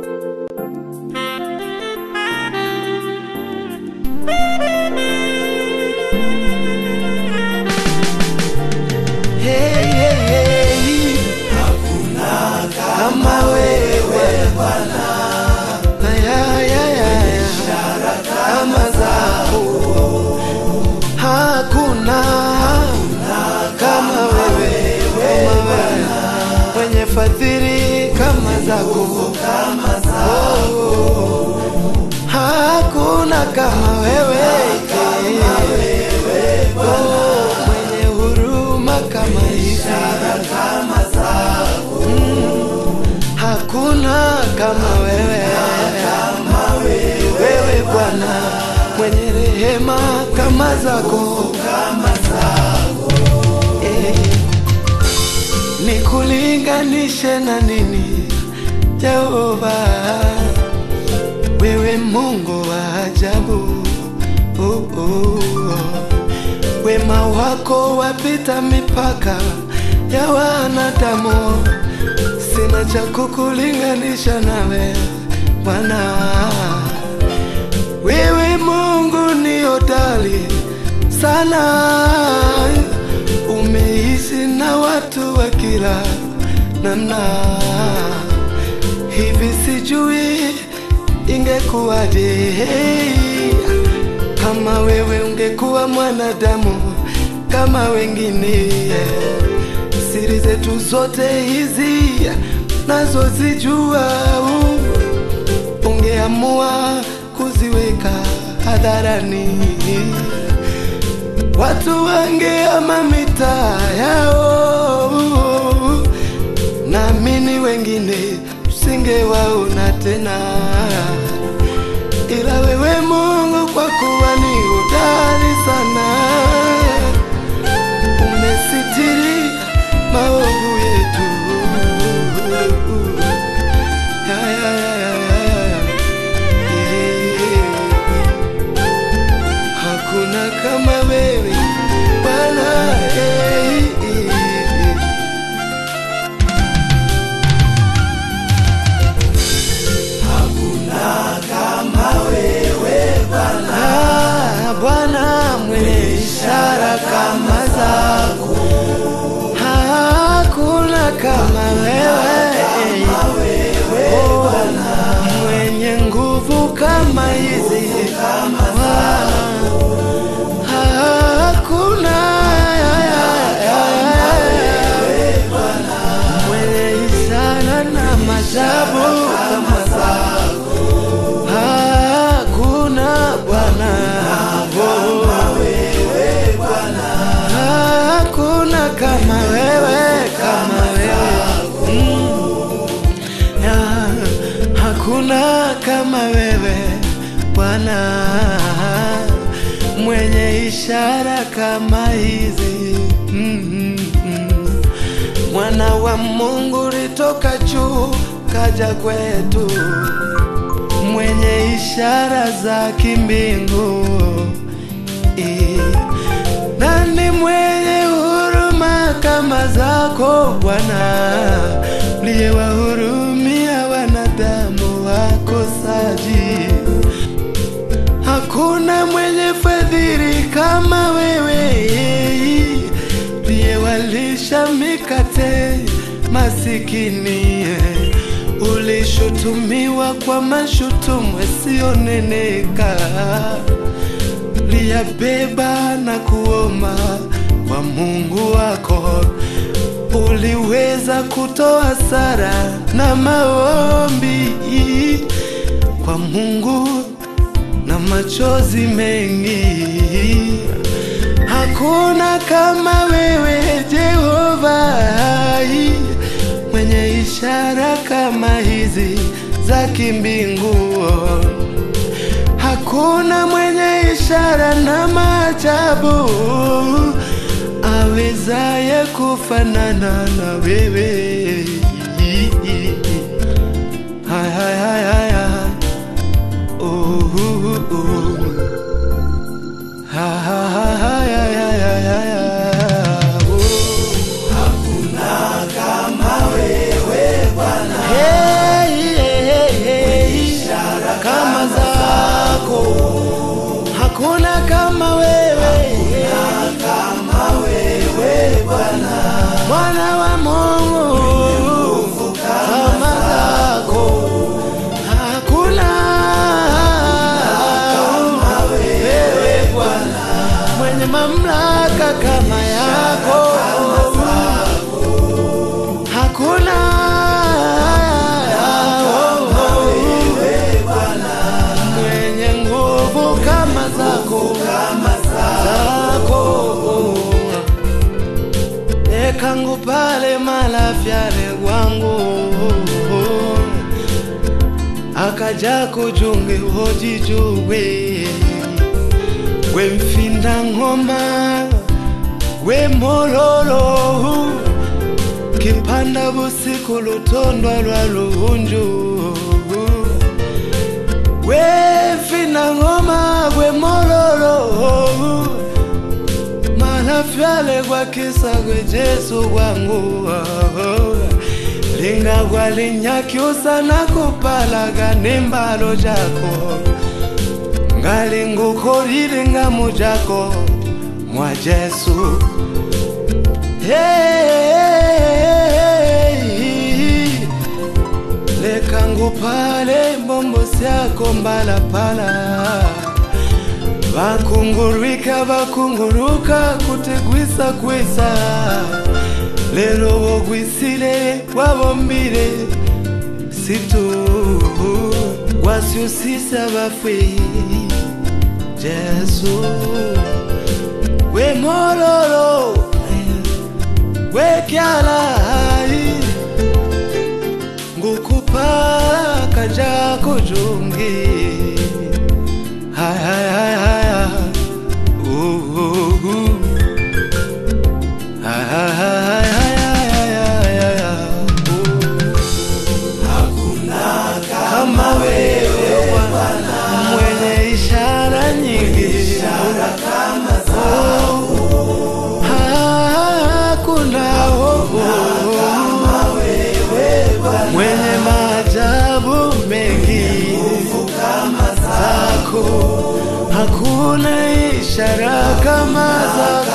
Hey, hey, hey. Kama wewe Bwana, Aya, aya, aya. kama zako hakuna kama wewe, kama wewe mwenye fadhili kama zako Oh, hakuna kama wewe Oh, mwenye huruma kama hizi Mm, hakuna kama wewe wewe Bwana mwenye rehema kama zako Eh, nikulinganishe na nini Jehova wewe Mungu wa ajabu oh, oh, oh. wema wako wapita mipaka ya wanadamu, sina cha kukulinganisha nawe Bwana. Wewe Mungu ni hodari sana, umeishi na watu wa kila namna. Hivi sijui ingekuwaje kama wewe ungekuwa mwanadamu kama wengine. Siri zetu zote hizi nazozijua, ungeamua kuziweka hadharani, watu wangeama mitaa yao, naamini wengine usingewaona tena ila wewe Mungu kwa kuwa ni hodari sana, umesitiri maovu yetu. Ya, ya, ya, ya, ya, ya. Eh. Hakuna kama wewe Bwana, eh, eh, eh. Ah, Bwana mwenye ishara kama zako, hakuna kama wewe Oh, mwenye nguvu kama hizi Bwana, hakuna mwenye ishara na maajabu kama zako hakuna Bwana, hakuna kama wewe, kama wewe Mm. Ya, hakuna kama wewe Bwana, mwenye ishara kama hizi Mm, mm, mm. Mwana wa Mungu litoka juu kaja kwetu mwenye ishara za kimbingu Eh, nani mwenye huruma kama zako Bwana, uliyewahurumia wanadamu wakosaji. Hakuna mwenye fadhili kama wewe, uliyewalisha mikate masikini ulishutumiwa kwa mashutumu yasiyoneneka, liyabeba na kuoma kwa Mungu wako. Uliweza kutoa sara na maombi kwa Mungu na machozi mengi. Hakuna kama wewe Jehova, mwenye ishara kama hizi za kimbingu. Hakuna mwenye ishara na maajabu awezaye kufanana na wewe. Hai, hai, hai, hai, hai. Oh, oh, oh. Ha, ha, ha, ha, ya, ya, ya, ya, ya. Oh. Hey, hey, hey, akaja kujunge hojijuwe gwe mfinda ngoma gwe mololo kipanda busiku lutondwa lwa luhunju gwe mfinda ngoma gwe mololo malafyale gwakisa gwe jesu gwangu linga gwalinyakyusa nakupalaga nembalo jako ngalingukolile nga mujako mwa jesu hey, leka ngupale mbombo syako mbalapala vakungurwika vakunguruka kutigwisa gwisa lero wogwisile wabombile situ wasyusisa bafwe jesu wemololo wekyalai ngukupala kaja kujungi Hai, hai, hai, hai, hai. Uh, uh, uh. Hai, hai, hai, hai, hai, hai, hai, hai, hai. Uh. kama wewe Bwana mwenye ishara nyingi Oh, hakuna oh, mwenye maajabu mengi zako hakuna ishara kama zako